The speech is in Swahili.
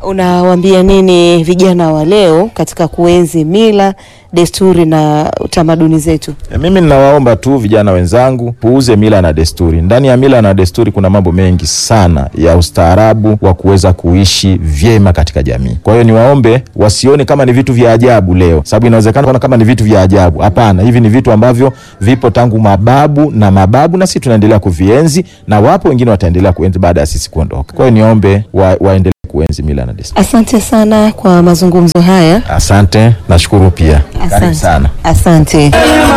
Unawaambia nini vijana wa leo katika kuenzi mila, desturi na tamaduni zetu? E, mimi ninawaomba tu vijana wenzangu puuze mila na desturi. Ndani ya mila na desturi kuna mambo mengi sana ya ustaarabu wa kuweza kuishi vyema katika jamii. Kwa hiyo niwaombe wasione kama ni vitu vya ajabu leo, sababu inawezekana kuona kama ni vitu vya ajabu. Hapana, hivi ni vitu ambavyo vipo tangu mababu na mababu, na sisi tunaendelea kuvienzi, na wapo wengine wataendelea kuenzi baada ya sisi kuondoka. Kwa hiyo niombe wa, waendelee kuenzi mila na desturi. Asante sana kwa mazungumzo haya. Asante, nashukuru pia. Karibu Asante. sana. Asante.